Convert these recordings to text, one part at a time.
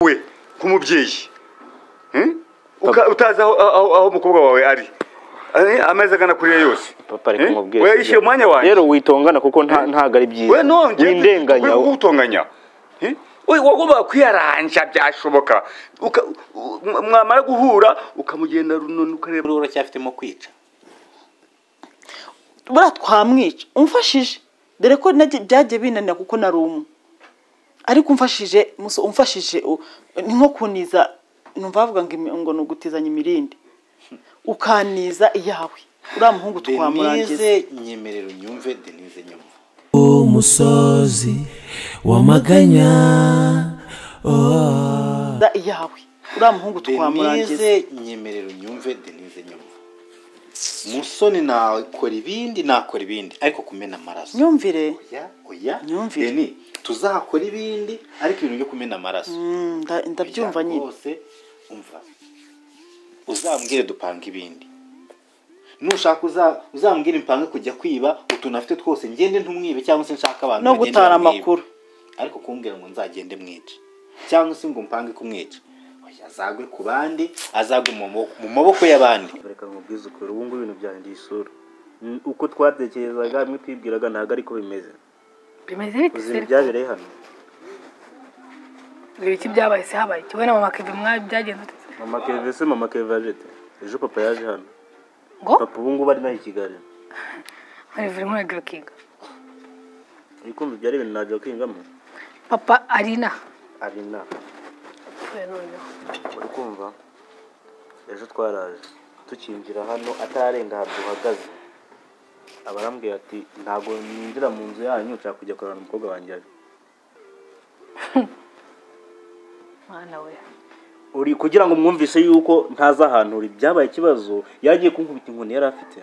we nk'umubyeyi utazi aho umukobwa wawe ari amezi agana kuriya yose papa ari kumubwira we yishyuye umwanya wanjye rero witongana kuko nta- ntabwo ari byiza we nongeye windenganya utonganya wagomba kwiyaranja byashoboka Uka- u- mwa- mwamara guhura ukamugenda runini ukareba rero uracyafitemo kwica buriya twamwica umfashije dore ko nage- byagiye binanira kuko nari umwe ariko umfashije muso umfashije u- ni nko kuniza numva bavuga ngo imi- ngo ni ugutizanya imirindi ukaniza iyawe uriya muhungu twamurangiza denise nyemerera unyumve denise nyumva umusozi w'amaganya iyawe uriya muhungu twamurangiza denise nyemerera unyumve denise nyumva musoni nakora ibindi nakora ibindi ariko kumena amaraso nyumvire oya oya Myumvire. Deni, tuzakora ibindi ariko ibintu byo kumena amaraso Mm, nda- ndabyumva Oya, nyine rwose, umva uzambwire dupanga ibindi nushaka uza- uzambwire mpange kujya kwiba utuntu afite twose ngende ntumwibe cyangwa se nshaka abantu no bagende gutara bamwibe. amakuru ariko kumbwira ngo nzagende mwica cyangwa se ngo mpange kumwica Oya, azagwe ku bandi azagwe mu maboko- mu maboko y'abandi reka nkubwize ukuri ubu ngubu ibintu byahinduye isura N- uko twabyekerezaga hamwe twibwiraga ntabwo ariko bimeze bimeze bite uzi se ibyabereye hano biri iki byabaye se habaye iki we na mama kevin mwabi byagenze ute se? mama keve se mama keve yaje ate ejo papa yaje hano ngo papa ubu ngubu ari nawe i kigali oliver nkuragiro kinga uri kumva ibyari ibintu nta jokingamo papa arina ari inama we noneho uri kumva ejo twaraje tukinjira hano atarenga ahantu duhagaze aba arambwira ati ntabwo ninjira mu nzu yanyu nshaka kujya kurana umukobwa wanjye aje." mwana we uri kugira ngo mwumvise yuko ntazi ahantu uri byabaye ikibazo yagiye kunkubita inkoni yari afite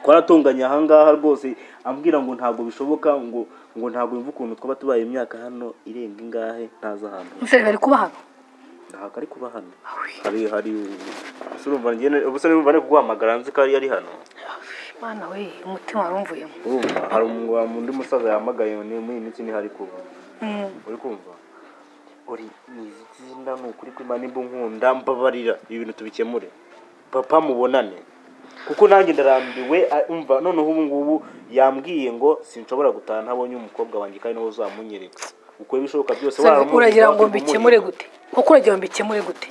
twaratunganye ahangaha rwose ambwira ngo ntabwo bishoboka ngo ngo ntabwo yumva ukuntu twaba tubaye imyaka hano irenga ingahe ntazi ahantu umusore bari kuba hano ntabwo ari kuba hano hari hari ubuse urumva ngene ubuse urumva ari kuguhamagara nzi ko yari ari hano mwana we umutima wari umvuyemo urumva hari umu- wa- undi musaza yahamagaye ni muri iyi minsi niho ari kuba Mm, uri kumva uri nizi izina ni ukuri kw'imana nimba unkunda mbabarira ibi bintu tubikemure papa mubonane kuko nanjye ndarambiwe a- umva noneho ubu ngubu yambwiye ngo sinshobora gutaha ntabonye umukobwa wanjye kandi nawe uzamunyereka ukora ibishoboka byose Savi, waramuzi, uragira ngo wabigumurira. mbikemure gute koko uragira ngo mbikemure gute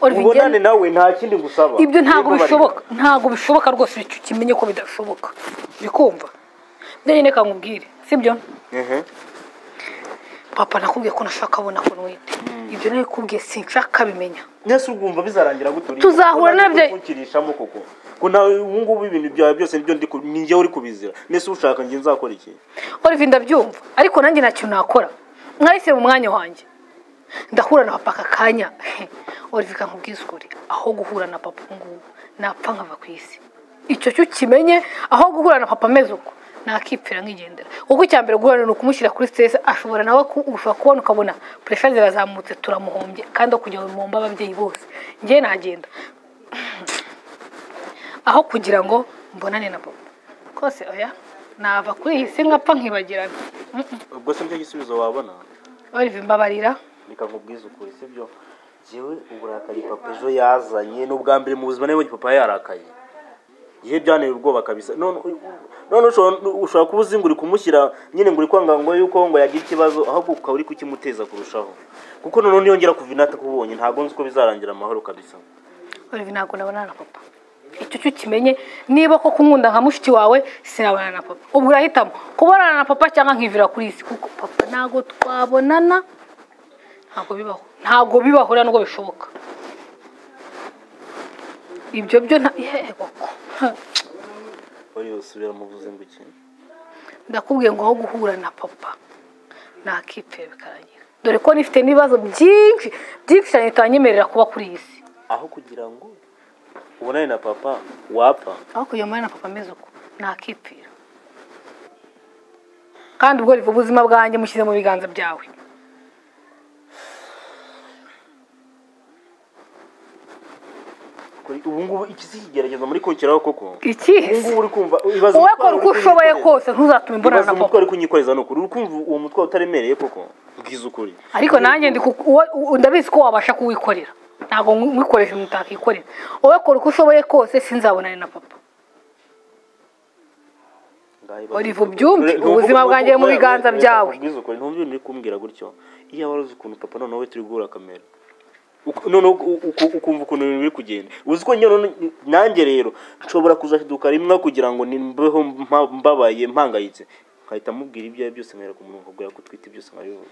Oliver, ubonane ngende- nawe nta kindi gusaba ibyo ntabwo Wimbabarira. bishoboka ntabwo bishoboka rwose icyo ukimenye ko bidashoboka bikumva njyenyine reka nkubwire sibyo Ehe. papa nakubwiye ko nashaka abona ko nwite ibyo nabikubwiye sinshaka bimenya nese urwumva bizarangira gute uri Tuzahura nabyo. kukurishamo koko ko nawe ubu ngubu ibintu byawe byose nibyo ndi ku- ni njyewe uri kubizira nese ushaka njye nzakora iki olive ndabyumva ariko nanjye nta kintu nakora mwahise mu mwanya wanjye ndahura na papa aka kanya olive kankubwiza ukuri aho guhura na papa ubu ngubu napfa nkava ku isi icyo cyo kimenye aho guhura na papa ameze uko nakipfira nkigendera kuko icya mbere guhura ni ukumushyira kuri stress ashobora nawe ku- ushobora kubona ukabona pressure zirazamutse turamuhombye kandi aho kujya bimomba ababyeyi bose njye nagenda aho kugira ngo mbonane na papa kose oya nava kuri iyi si nkapfa nkibagirana Mm-mm. ubwo se nicyo gisubizo wabona olive mbabarira reka nkubwize ukuri sibyo njyewe uburakari papa ejo yazanye ni ubwa mbere mu buzima nabonye papa yarakaye ihe byanteye ubwoba kabisa none none ushobora ushobora kuba uzi ngo uri kumushyira nyine ngo uri kwanga ngo yuko ngo yagira ikibazo ahubwo ukaba uri kukimuteza kurushaho kuko noneho niyongera kuvina atakubonye ntabwo nzi uko bizarangira amahoro kabisa olive ntabwo nabonana na papa icyo cyo ukimenye niba koko unkunda nka mushiki wawe sinabonana na papa ubwo urahitamo kubonana na papa cyangwa nkivira kuri iyi si kuko papa ntabwo twabonana ntabwo bibaho ntabwo bibaho rero nubwo bishoboka ibyo byo nta yego wari usubira mu buzima iki ndakubwiye ngo aho guhura na papa nakipfira bikarangira dore ko nifite n'ibibazo byinshi byinshi cyane bitanyemerera kuba kuri iyi si aho kugira ngo ubonane na papa wapfa aho kujya muri na papa ameze uko nakipfira kandi ubwo riva ubuzima bwanjye mushyize mu biganza byawe Kuri- ubu ngubu iki si kigerageza muri kunshyiraho koko ikihe ubu se ngubu uri kumva ibaza wowe umutwaro kora uko uri ushoboye kunyikoreza. kose ntuzatume mbonana ibaza na umutwe papa ari kunyikoreza ni ukuri uri kumva uwo mutwe utaremereye koko kubwiza ukuri ariko nanjye ndi ku- uwo- u- ndabizi ko wabasha kuwikorera ntabwo mwikoresha umuntu utakikorera wowe kora uko ushoboye kose sinzabonane na papa Olive ubyumve Ntumvu- ubuzima ntumvu- bwanjye mu oya, biganza oya, byawe nkubwize ukuri ntumve ibintu uri kumbwira gutyo iyo wari uzi ukuntu papa noneho we turi guhura kamera Uku- noneho u- uku- ukumva ukuntu ibintu biri kugenda uzi ko njye noneho nanjye rero nshobora kuzaduka rimwe kugira ngo nimbeho mpa- mbabaye mpangayitse nkahita mubwira ibyo ari byo byose nkahera ku murongo nkabwira ko utwite byose nkabivuga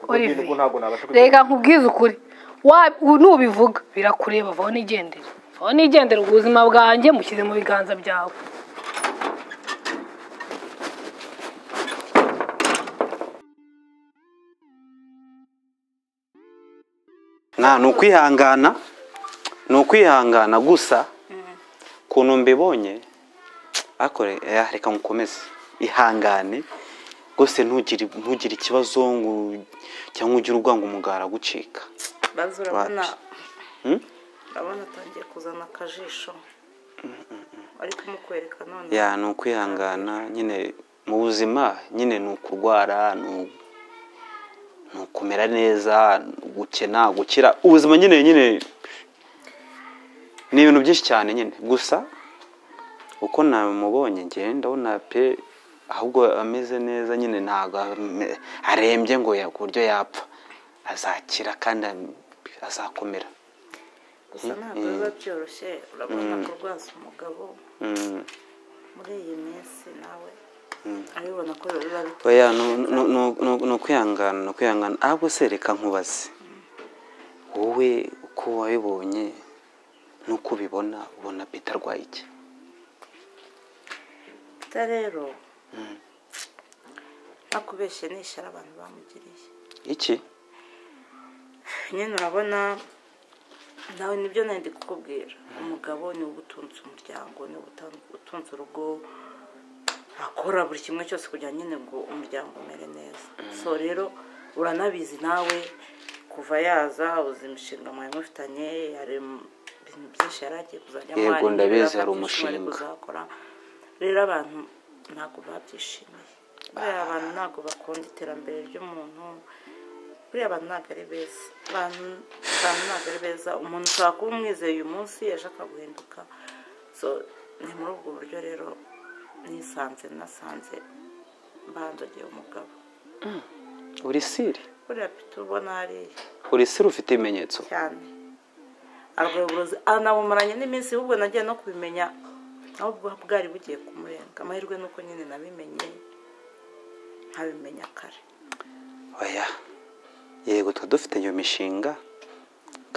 Ubwo Olivier, bintu ubwo ntabwo nabasha kugera- reka nkubwize ukuri Wa- u- nubivuga birakureba vaho nigendere vaho nigendere ubuzima bwanjye mushyize mu biganza byawe nta ni ukwihangana ni ukwihangana gusa ukuntu mbibonye ariko re- eh, reka ngukomeze ihangane rwose ntugire ntugire ikibazo ngo cyangwa ugire urwango umugara gucika bazi urabona Hmm? urabona atangiye kuzana akajisho ari kumukwereka none ya ni ukwihangana nyine mu buzima nyine ni ukurwara ni u- ni ukumera neza ni gukena gukira ubuzima nyine nyine ni ibintu byinshi cyane nyine gusa uko namubonye njye ndabona pe ahubwo ameze neza nyine ntabwo ame- arembye ngo ya- ku buryo yapfa azakira kandi am- azakomera gusa ntabwo biba byoroshye urabona kurwaza umugabo Mm. muri iyi minsi nawe abibona ko biba bitoroshye oya ni- ni- ni- ni- ni ukwihangana ni ukwihangana ahubwo se reka nkubaze wowe uko wabibonye n'uko ubibona ubona pita arwaye iki Peter rero nakubeshye n'ishyara abantu bamugiriye iki nyine urabona nawe nibyo nari ndi kukubwira umugabo ni we utunze umuryango ni we utan- utunze urugo akora buri kimwe cyose kugira nyine ngo umuryango umere neza so rero uranabizi nawe kuva yaza uzi imishinga mwari mufitanye hari m- ibintu byinshi yari agiye kuzajya Yego, amwarimu, ndabizi, hari birafata byinshi mwari umushinga. kuzakora rero abantu ntabwo babyishimiye kubera abantu ntabwo bakunda iterambere ry'umuntu buriya abantu ntabwo ari beza abantu abantu ntabwo ari beza umuntu ushobora kuba umwizeye uyu munsi ejo akaguhinduka so ni muri ubwo buryo rero nisanze nasanze bandogeye umugabo urisiri buriya pita ubona hariya urisiri ufite ibimenyetso cyane arwaye uburozi anabumaranye n'iminsi ahubwo nagiye no kubimenya ahubwo bwari bugiye kumurenga amahirwe ni uko nyine nabimenye nkabimenya kare oya yego tuba dufite iyo mishinga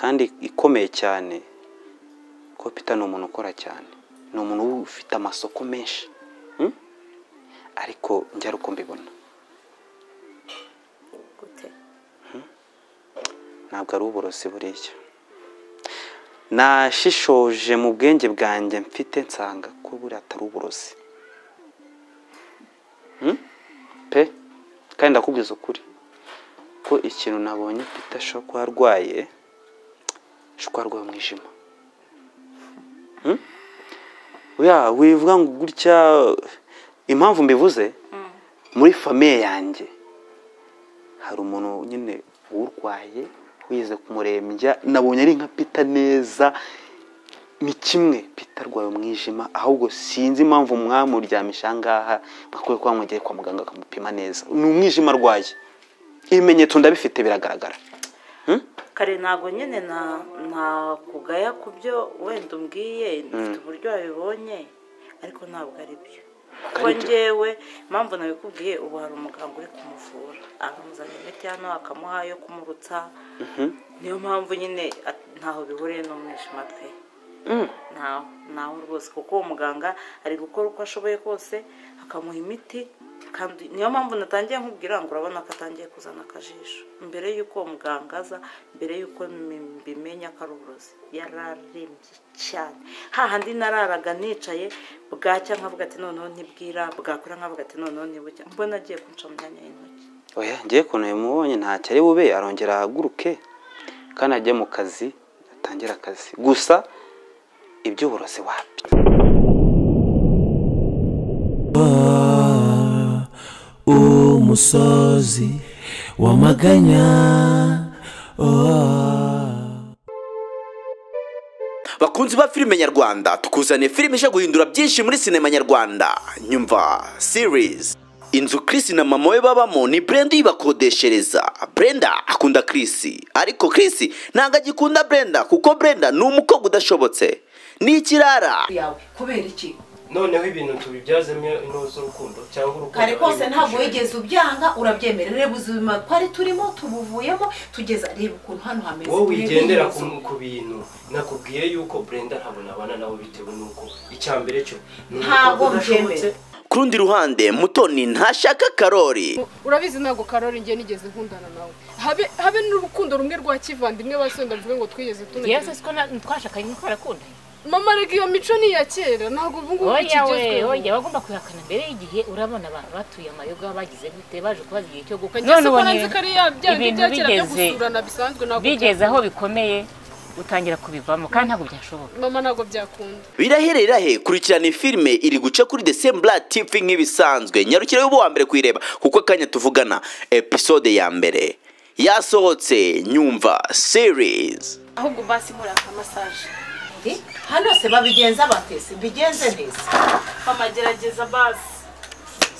kandi ikomeye cyane kuko pita ni umuntu ukora cyane ni umuntu ufite amasoko menshi Mm? ariko njye ari uko mbibona gute ntabwo ari uburozi buriya nashishoje mu bwenge bwanjye mfite nsanga ko buriya atari uburozi Hmm? pe kandi ndakubwiza ukuri ko ikintu nabonye pita ashobora kuba arwaye ashobora kuba arwaye umwijima Hmm? ya wivuga ngo gutya impamvu mbivuze muri famiye yanjye hari umuntu nyine urwaye wize kumurembya nabonye ari nka pita neza ni kimwe pita arwaye umwijima ahubwo sinzi impamvu mwamuryamisha aha ngaha bakwiye kuba mwegeye kwa muganga akamupima neza ni umwijima arwaye ibimenyetso ndabifite biragaragara kare ntabwo nyine na nakugaya ku byo wenda umbwiye mfite uburyo wabibonye ariko ntabwo ari byo kuko njyewe impamvu nabikubwiye ubu hari umuganga uri kumuvura akamuzanira imiti hano akamuha yo kumurutsa niyo mpamvu nyine at- ntaho bihuriye n'umwijima pe ntaho ntaho rwose kuko uwo muganga ari gukora uko ashoboye kose akamuha imiti kandi niyo mpamvu natangiye nkubwira ngo urabona ko atangiye kuzana akajisho mbere y'uko uwo muganga aza mbere y'uko mbi- mbimenya ko ari uburozi yararembye cyane hahandi nararaga nicaye bwacya nkavuga ati noneho ntibwira bwakora nkavuga ati noneho ntibucya mbona agiye kunca mu myanya y'intoki oya ngiye ukuntu yamubonye ntacyo ari bube arongera ahaguruke kandi ajye mu kazi atangire akazi gusa iby'uburozi wapi umusozi wamaganya bakunzi ba filime nyarwanda tukuzaniye filime ije guhindura byinshi muri sinema nyarwanda nyumva series inzu Chris na mama we babamo ni Brenda uyibakodeshereza Brenda akunda Chris ariko Chris ntabwo agikunda Brenda kuko Brenda ni umukobwa udashobotse ni ikirara yawe kubera iki noneho ibintu tubibyazemo intore z'urukundo cyangwa urukundo kare kose ari ntabwo ibishusho. wigeze ubyanga urabyemera reba ubuzima twari turimo tubuvuyemo tugeza reba ukuntu hano hameze wowe wigendera ku Reba mu- ku bintu nakubwiye yuko brenda ntabwo nabana nabo bitewe n'uko icya mbere cyo ni Ntabwo umukobwa udashobotse mbyemera. ku rundi ruhande mutoni ntashaka karori urabizi ntabwo karori njye nigeze nkundana nawe habe habe n'urukundo rumwe rwa kivandimwe basenda bivuge ngo twigeze tunagirana. yewe se ko na- twashakanye ntitwarakundanye mama reka iyo mico ni iya kera ntabwo ubu ngubu oya we bikigezweho. oya bagomba kubihakana mbere y'igihe urabona abantu batuye amayoga bagize gute baje kubaza igihe cyo gukwa None ubu ubonye nzi ko ari ya bya bindi ibintu bya kera byo bigeze gusurana bisanzwe ntabwo bigeze byakunda. aho bikomeye utangira kubivamo kandi ntabwo byashoboka mama ntabwo byakunda birahere rirahe kurikirana iyi filime iri guca kuri desembura tipi nk'ibisanzwe nyarukire y'ubu wa mbere kuyireba kuko akanya tuvugana episode ya mbere yasohotse nyumva series ahubwo basi muraka masaje hano se babigenza batese mbigenze neza mama gerageza basi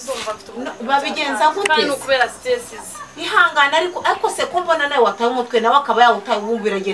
Ndumva mfite umunaniro. babigenza gute Kandi ni ukubera stresses ihangana ariko ariko se ko mbona nawe wataye umutwe nawe akaba yawutawubumbira agenda